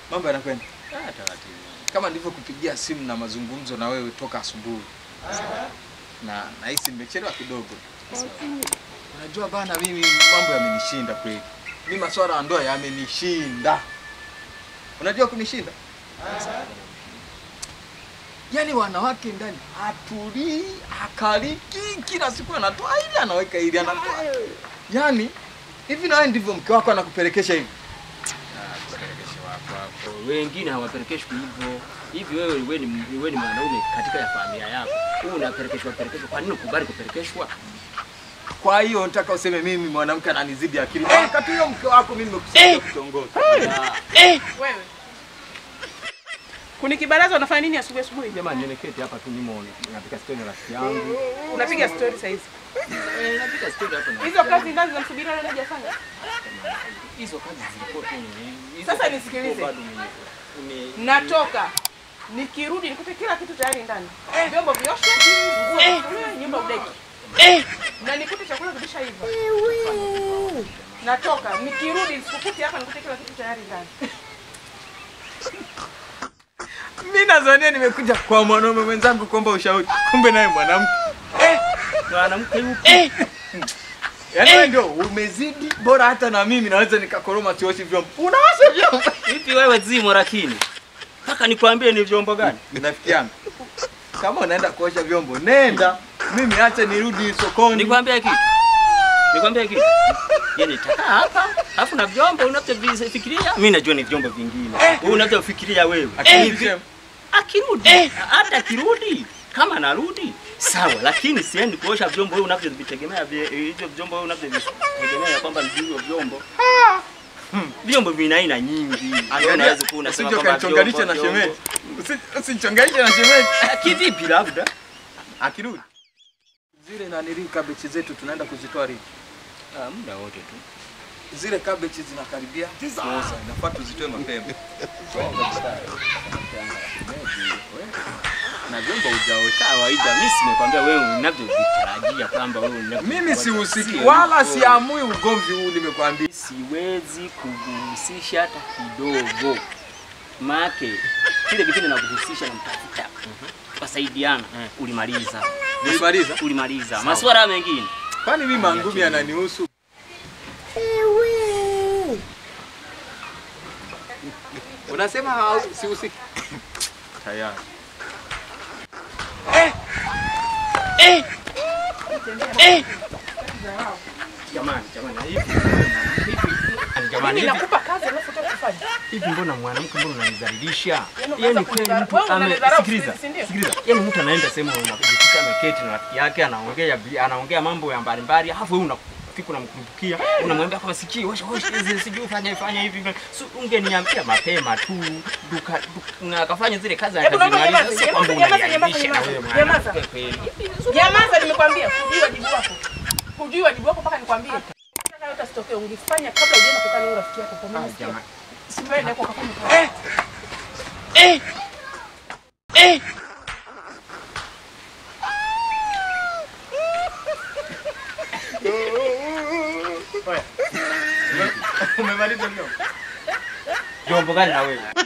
Mambo yanakwenda Ah, taratibu. kama nilivyokupigia simu na mazungumzo na wewe toka asubuhi, na nahisi nimechelewa kidogo. Unajua bana, mimi mambo yamenishinda kweli. Mimi masuala ya ndoa yamenishinda. Unajua kunishinda? Yaani wanawake ndani hatulii, akaliki, kila siku anatoa ili anaweka ili anatoa. Yaani hivi na wewe ndivyo mke wako anakupelekesha hivi? Ah, kupelekesha wako hapo. Wengine hawapelekeshwi hivyo. Hivi wewe wewe ni wewe ni mwanaume katika ya familia yako. Wewe unapelekeshwa pelekeshwa. Kwa nini ukubali kupelekeshwa? Kwa hiyo nataka useme mimi mwanamke ananizidi akili. Wakati huyo mke wako mimi nimekusaidia kutongoza. Ah, Wewe. Kunikibaraza unafanya nini asubuhi asubuhi? Jamani, nimeketi hapa tu nimo napika story na rafiki yangu. Unapiga story saa hizi. Eh, napika story hapa na Hizo kazi ndani zinamsubiri yule hajafanya. hizo kazi zilikuwa tu ni- hizo Sasa kazi nisikilize. zilikuwa bado ni- ni- Natoka. Nikirudi nikute kila kitu tayari ndani. Vyombo vioshwe, nguo zifuliwe, nyumba udeki. Na nikute chakula kimeshaiva. Natoka. Nikirudi nisikukute hapa nikute kila kitu tayari ndani. Mimi nadhania nimekuja kwa mwanaume mwenzangu kuomba ushauri. Kumbe naye mwanamke. mwanamke yupo. Yaani wewe ndio umezidi bora hata na mimi naweza nikakoroma sioshi vyombo. Unaosha vyombo. Hivi wewe zimo lakini. Mpaka nikwambie ni vyombo gani? Nafikiana. Kama unaenda kuosha vyombo, nenda. Mimi acha nirudi sokoni. Nikwambie kitu. Nikwambie kitu. Yaani taka hapa, alafu na vyombo unavyofikiria, mimi najua ni vyombo vingine. Wewe unavyofikiria wewe. Akirudi sema, Akirudi, hata akirudi kama anarudi sawa, lakini siendi kuosha vyombo wewe unavyovitegemea vye- hivyo vyombo wewe unavyovitegemea kwamba ni hivyo vyombo. Vyombo vina aina nyingi. Angalia, Unaweza kuwa unasema usije kwamba ukanichonganisha na vyombo- shemeji. Usi- Usinichonganishe na shemeji. Ah, Kivipi labda? Akirudi. Zile nanili kabechi zetu tunaenda kuzitoa lini? Ah, muda wote tu. Zile kabechi zinakaribia kuoza, inafaa tuzitoe mapema. Na vyombo hujaosha. Kawaida mimi simekwambia wewe unavyovitarajia kwamba wewe unavyo. Mimi sihusiki Sio wala hivyo. siamui ugomvi huu nimekwambia. siwezi kuguhusisha hata kidogo. Make kile kipindi na kuhusisha na mtafuta tukasaidiana, ulimaliza Ulimaliza? ulimaliza masuala mengine. Kwani mimi mangumi yananihusu? Unasema hau- sihusiki? Tayari. Jamani, jamani, hivi hivi jamani, Mimi hivi nakupa kazi alafu utaki kufanya. hivi, mbona mwanamke, mbona unanizalilisha? Yaani Yaani unaanza kweli kunidharau. mtu Wewe ame unanidharau sikiliza, si ndio? sikiliza, yaani mtu anaenda sehemu unajikuta ameketi na rafiki yake anaongea vi- anaongea mambo ya mbalimbali, alafu wewe unafika unamkumbukia, unamwambia kama sikii, washa washa hizi sijui fanya fanya hivi. So, ungeniambia mapema tu duka duka- na akafanya zile kazi Hebu naomba akazimaliza, nyamaza, sio kwamba nyamaza, nyamaza, unaniaibisha na nyamaza, wewe nyamaza. mwanamke kweli. Nyamaza, nimekwambia hujui wajibu wako. Hujui wajibu wako mpaka nikwambie. Nataka yote asitokee, ungefanya kabla hujaenda kukaa na huyo rafiki yako kwa Ah, mimi. jamani. Sipende kwa kafanya kazi. Umemaliza vyombo? Vyombo gani na wewe?